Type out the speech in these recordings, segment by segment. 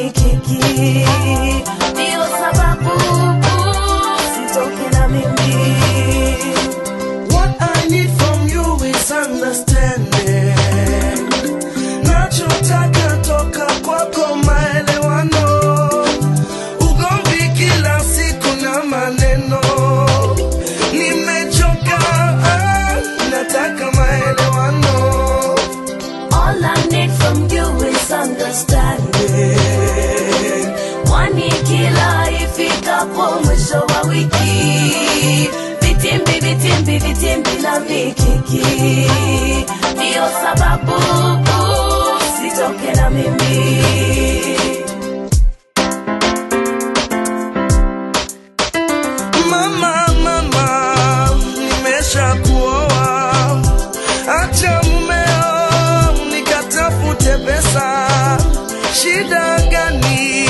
mikiki, ndio sababu sitoke na mimi. What I need from you is understanding. Nachotaka toka kwako maelewano. Ugomvi kila siku na maneno. Nimechoka, ah, nataka maelewano. All I need from you is understanding. Kwani kila ifikapo mwisho wa wiki vitimbi vitimbi vitimbi na mikiki, ndio sababu sitoke na mimi. Mama, mama, nimesha kuoa. Acha mumeo nikatafute pesa. Shida gani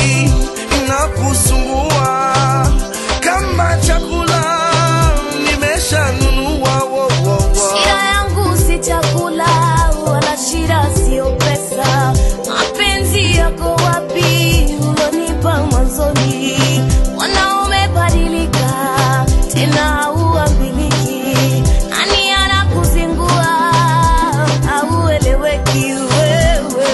inakusumbua? Kama chakula nimeshanunua. wo, wo, wo. Shida yangu si chakula wala shida sio pesa. Mapenzi yako wapi ulonipa mwanzoni? Wanaume badilika tena hauambiliki. Nani anakuzingua haueleweki wewe.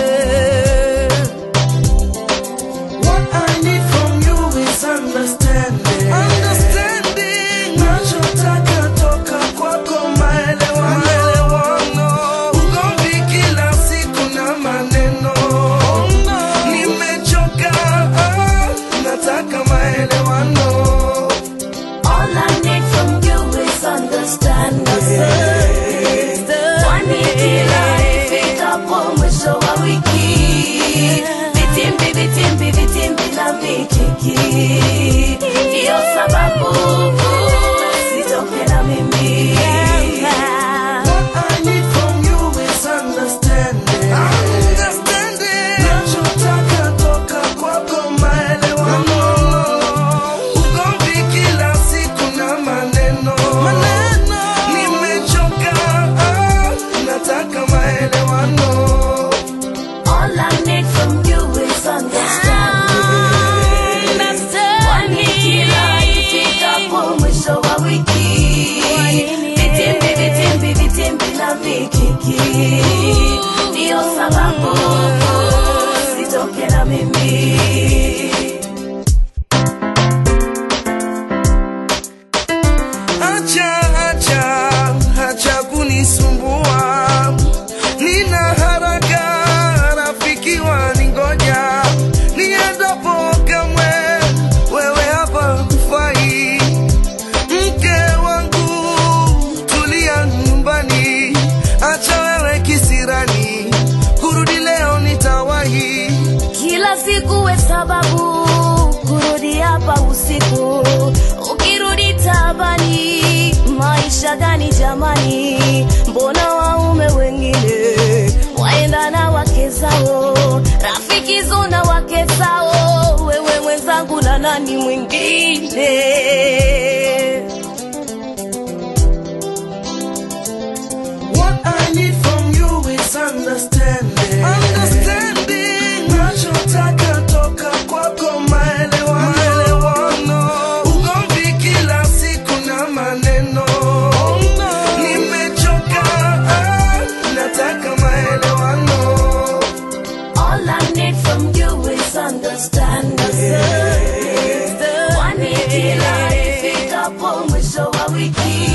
What I need from you is understanding. Understanding. Nachotaka toka kwako maelewano. Maelewano. Ugomvi kila siku na maneno. Nimechoka, ah, nataka maelewano. All I need from you is understanding. Kwani kila ifikapo mwisho wa wiki vitimbi vitimbi vitimbi na mikiki, ndio sababu sitoke na mimi. What I need from you is understanding. Understanding. Nachotaka toka kwako maelewano. Ugomvi kila siku na maneno. Maneno. Nimechoka, ah, nataka maelewano. All I need from you is understanding. Kwani kila ifikapo mwisho wa wiki vitimbi vitimbi vitimbi na vikiki, ndio sababu sitoke na mimi. Acha, acha, acha kunisumbua. Nina haraka, rafiki waningoja. Niendapo kamwe, wewe hapa hufai. Mke wangu, tulia nyumbani. Acha wewe kisirani, kurudi leo nitawahi. Kila siku we sababu kurudi hapa usiku, ukirudi tabani. Maisha gani jamani? Mbona waume wengine waenda na wake zao, rafiki zuna wake zao, wewe mwenzangu na nani mwingine? What I need from you is understanding. Understanding. Nachotaka toka kwako maelewano. Maelewano. Ugomvi kila siku na maneno. Nimechoka, ah, nataka maelewano. All I need from you is understanding. Kwani kila ifikapo mwisho wa wiki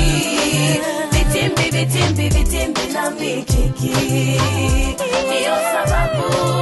vitimbi vitimbi vitimbi na mikiki, ndio sababu